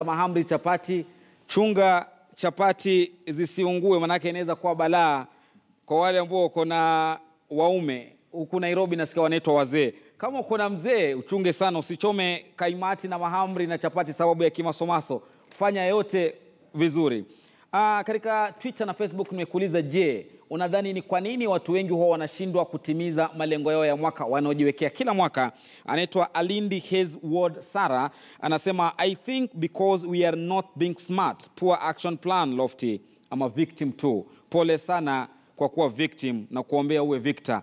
mahamri chapati, chunga chapati zisiungue, manake inaweza kuwa balaa kwa wale ambao wako na waume huku Nairobi. Nasikia wanaitwa wazee. Kama uko na mzee, uchunge sana, usichome kaimati na mahamri na chapati sababu ya kimasomaso. Fanya yote vizuri. Ah, katika Twitter na Facebook nimekuuliza, je, unadhani ni kwa nini watu wengi huwa wanashindwa kutimiza malengo yao ya mwaka wanaojiwekea kila mwaka? Anaitwa Alindi Hez Ward Sara anasema I think because we are not being smart, poor action plan Lofty. I'm a victim too. Pole sana kwa kuwa victim na kuombea uwe victor.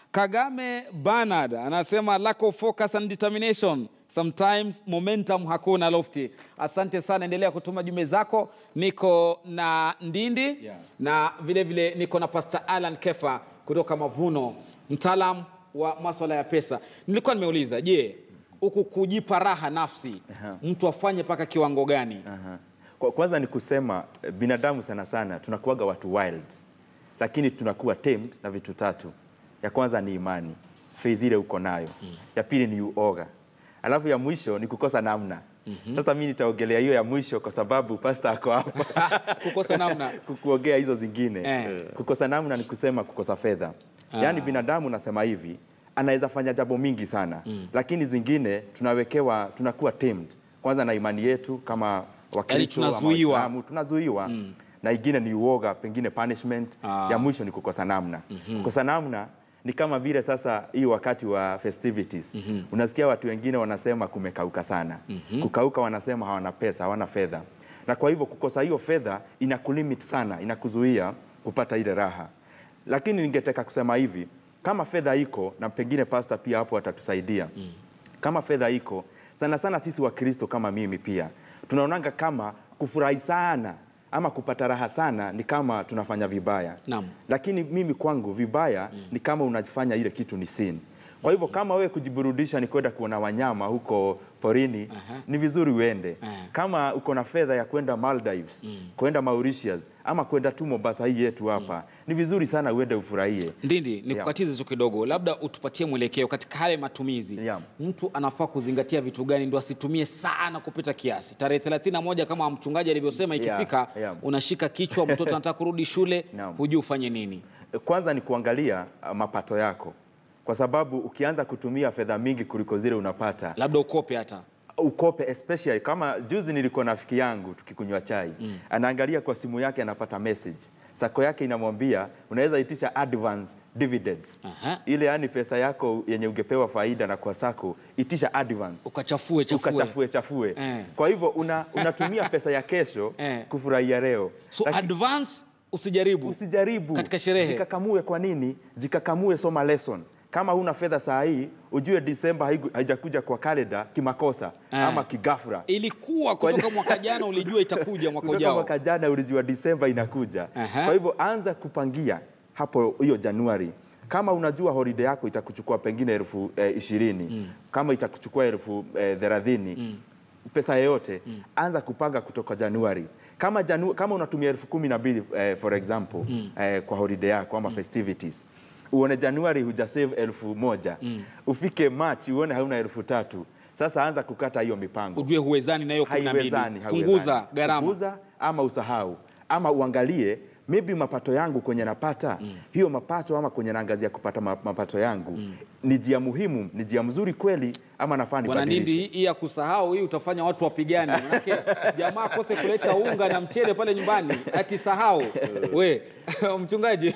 Kagame Bernard anasema lack of focus and determination sometimes momentum hakuna Lofty. Asante sana, endelea kutuma jumbe zako. Niko na Ndindi Yeah. na vile vile niko na Pastor Alan Kefa kutoka Mavuno, mtaalam wa maswala ya pesa. Nilikuwa nimeuliza, je, huku kujipa raha nafsi mtu afanye mpaka kiwango gani? Aha. Kwa, kwanza ni kusema eh, binadamu sana sana tunakuwaga watu wild, lakini tunakuwa tamed na vitu tatu. Ya kwanza ni imani, faith ile uko nayo. Ya pili ni uoga, alafu ya mwisho ni kukosa namna. Sasa mi nitaongelea hiyo ya mwisho kwa sababu pasta ako hapa Kukosa namna. kukuongea hizo zingine Eh. kukosa namna ni kusema kukosa fedha yaani binadamu nasema hivi anaweza fanya jambo mingi sana lakini zingine tunawekewa tunakuwa tamed kwanza na imani yetu kama wakristo ama tunazuiwa. Waislamu, tunazuiwa na ingine ni uoga pengine punishment Ah. ya mwisho ni kukosa namna kukosa namna ni kama vile sasa hii wakati wa festivities unasikia watu wengine wanasema kumekauka sana kukauka wanasema hawana pesa hawana fedha na kwa hivyo kukosa hiyo fedha inakulimit sana inakuzuia kupata ile raha lakini ningetaka kusema hivi kama fedha iko na pengine pasta pia hapo atatusaidia kama fedha iko sana sana sisi wakristo kama mimi pia tunaonanga kama kufurahi sana ama kupata raha sana ni kama tunafanya vibaya Naam. lakini mimi kwangu vibaya ni kama unafanya ile kitu ni sin kwa hivyo kama wewe kujiburudisha ni kwenda kuona wanyama huko porini ni vizuri uende kama uko na fedha ya kwenda Maldives kwenda Mauritius ama kwenda tu Mombasa hii yetu hapa ni vizuri sana uende ufurahie Ndindi, nikukatize tu kidogo, labda utupatie mwelekeo katika haya matumizi. Yeah. Mtu anafaa kuzingatia vitu gani ndo asitumie sana kupita kiasi? Tarehe 31 kama mchungaji alivyosema, Yeah, ikifika yeah. unashika kichwa, mtoto anataka kurudi shule, Naam. hujui ufanye nini. kwanza ni kuangalia uh, mapato yako kwa sababu ukianza kutumia fedha mingi kuliko zile unapata Labda ukope hata ukope especially kama juzi nilikuwa na rafiki yangu tukikunywa chai mm. anaangalia kwa simu yake anapata message sako yake inamwambia unaweza itisha advance dividends Aha. ile yani pesa yako yenye ungepewa faida na kwa sako itisha advance ukachafue chafue. ukachafue chafue Eh. kwa hivyo una, unatumia pesa ya kesho Eh. kufurahia leo So Laki- advance usijaribu. usijaribu Katika sherehe. jikakamue kwa nini jikakamue soma lesson kama huna fedha saa hii ujue disemba haigu- haijakuja kwa kalenda kimakosa Eh. ama kigafra Ilikuwa kutoka mwaka jana ulijua itakuja mwaka Kutoka ujao. mwaka jana ulijua disemba inakuja Aha. kwa hivyo anza kupangia hapo hiyo januari kama unajua holiday yako itakuchukua pengine elfu eh, ishirini kama itakuchukua elfu eh, thelathini pesa yoyote anza kupanga kutoka januari kama, janu, kama unatumia elfu kumi na mbili eh, for example eh, kwa holiday yako ama festivities uone januari hujasave elfu moja ufike march uone hauna elfu tatu sasa anza kukata hiyo mipango Ujue huwezani na hiyo 12. haiwezani haiwezani. Punguza gharama. Punguza ama usahau ama uangalie maybe mapato yangu kwenye napata hiyo mapato ama kwenye naangazia kupata ma- mapato yangu ni jia muhimu ni jia mzuri kweli ama nafaa Bwana Ndindi, nibadilishe hii ya kusahau hii utafanya watu wapigane. Manake jamaa akose kuleta unga na mchele pale nyumbani akisahau. We mchungaji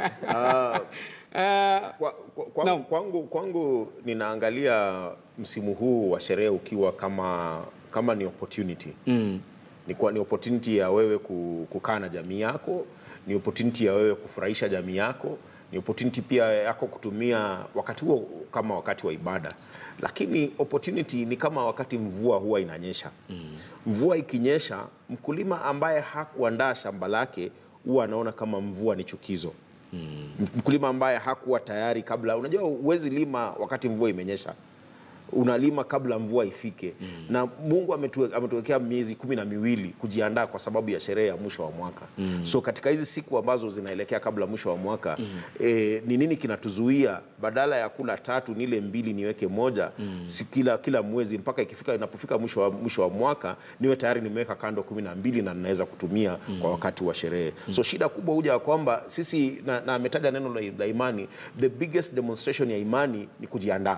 Eh, Kwa, kwa, kwa, Naam. kwangu, kwangu ninaangalia msimu huu wa sherehe ukiwa kama, kama ni opportunity mm. ni, kwa, ni opportunity ya wewe ku- kukaa na jamii yako, ni opportunity ya wewe kufurahisha jamii yako, ni opportunity pia yako kutumia wakati huo kama wakati wa ibada, lakini opportunity ni kama wakati mvua huwa inanyesha mm. mvua ikinyesha, mkulima ambaye hakuandaa shamba lake huwa anaona kama mvua ni chukizo mkulima ambaye hakuwa tayari kabla. Unajua, huwezi lima wakati mvua imenyesha. unalima kabla mvua ifike na Mungu ametue- ametuwekea miezi kumi na miwili kujiandaa kwa sababu ya sherehe ya mwisho wa mwaka so katika hizi siku ambazo zinaelekea kabla mwisho wa mwaka eh, ni nini kinatuzuia badala ya kula tatu nile mbili niweke moja si kila, kila mwezi mpaka ikifika inapofika mwisho wa, mwisho wa mwaka niwe tayari nimeweka kando kumi na mbili na ninaweza kutumia kwa wakati wa sherehe so shida kubwa huja ya kwamba sisi na, na ametaja neno la, la imani the biggest demonstration ya imani ni kujiandaa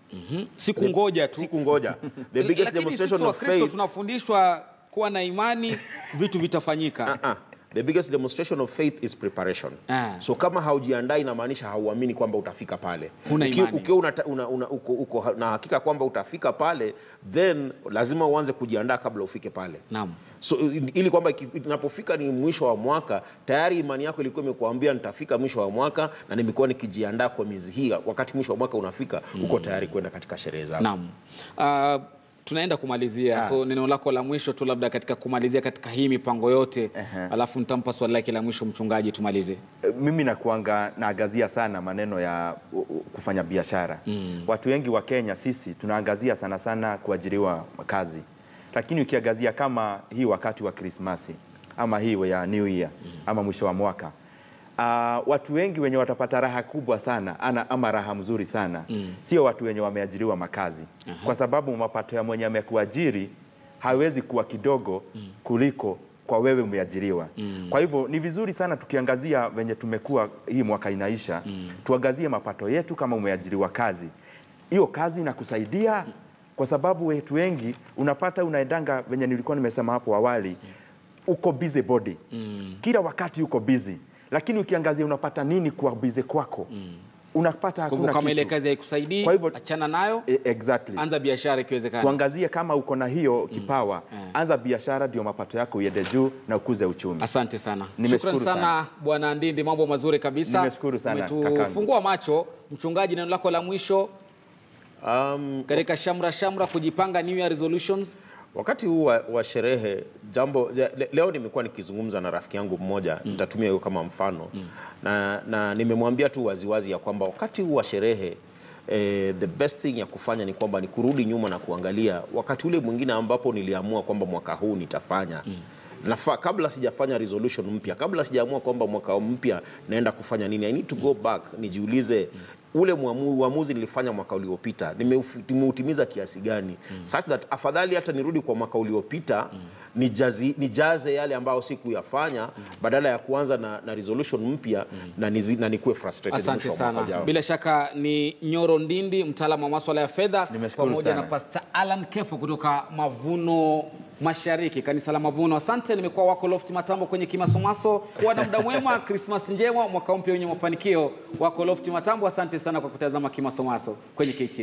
siku ngoja tu siku ngoja the biggest Lakini demonstration sisi of Wakristo faith tunafundishwa kuwa na imani vitu vitafanyika Ah, the biggest demonstration of faith is preparation Ah. so kama haujiandai inamaanisha hauamini kwamba utafika pale Huna Uki- imani. ukiwa unata- una, una, uko, uko ha- na hakika kwamba utafika pale then lazima uanze kujiandaa kabla ufike pale Naam. so i- ili kwamba iki- inapofika ni mwisho wa mwaka tayari imani yako ilikuwa imekuambia nitafika mwisho wa mwaka na nimekuwa nikijiandaa kwa miezi hii wakati mwisho wa mwaka unafika uko tayari kwenda katika sherehe zako Naam. Uh, tunaenda kumalizia so neno lako la mwisho tu labda katika kumalizia katika hii mipango yote alafu nitampa swali lake la mwisho mchungaji tumalize Eh, mimi nakuanga naangazia sana maneno ya u- u- kufanya biashara mm. Watu wengi wa Kenya sisi tunaangazia sana sana kuajiriwa kazi, lakini ukiangazia kama hii wakati wa Krismasi ama hii ya New Year mm. ama mwisho wa mwaka uh, watu wengi wenye watapata raha kubwa sana ana, ama raha mzuri sana mm. sio watu wenye wameajiriwa makazi kwa sababu mapato ya mwenye amekuajiri hawezi kuwa kidogo kuliko kwa wewe umeajiriwa. Kwa hivyo ni vizuri sana tukiangazia venye tumekuwa hii mwaka inaisha, tuangazie mapato yetu kama umeajiriwa kazi. Hiyo kazi inakusaidia kwa sababu wetu wengi unapata unaendanga venye nilikuwa nimesema hapo awali, uko busy body. Kila wakati uko busy. Lakini ukiangazia unapata nini kwa busy kwako? Unapata kwa hivyo hakuna kama ile kitu. kazi haikusaidii Kwa hivyo- achana nayo E, exactly anza biashara ikiwezekana tuangazie kama uko na hiyo kipawa anza biashara ndio mapato yako iende juu na ukuze uchumi Asante sana. Nimeshukuru Shukrani sana Bwana Ndindi, mambo mazuri kabisa. Nimeshukuru sana, kakangu. Umetufungua macho. Mchungaji, neno lako la mwisho um, katika shamra shamra kujipanga New Year resolutions. Wakati huu wa, wa sherehe jambo ja- le, leo nimekuwa nikizungumza na rafiki yangu mmoja nitatumia hiyo kama mfano na, na nimemwambia tu waziwazi ya kwamba wakati huu wa sherehe eh, the best thing ya kufanya ni kwamba ni kurudi nyuma na kuangalia wakati ule mwingine ambapo niliamua kwamba mwaka huu nitafanya Nafa, kabla sijafanya resolution mpya, kabla sijaamua kwamba mwaka mpya naenda kufanya nini, I need to go back nijiulize ule muamu- uamuzi nilifanya mwaka uliopita nimeufi- nimeutimiza kiasi gani such that afadhali hata nirudi kwa mwaka uliopita nijazi, nijaze yale ambayo sikuyafanya badala ya kuanza na, na resolution mpya na, nizi, na nikuwe frustrated Asante mwisho wa mwaka sana. ujao. Bila shaka ni Nyoro Ndindi, mtaalamu wa maswala ya fedha, Nimeshukuru pamoja sana. na Pastor Alan Kefo kutoka Mavuno Mashariki, kanisa la Mavuno. Asante, nimekuwa wako Loft Matambo kwenye Kimasomaso. Kuwa na muda mwema, Krismas njema, mwaka mpya wenye mafanikio. Wako Loft Matambo, asante sana kwa kutazama Kimasomaso kwenye KTN.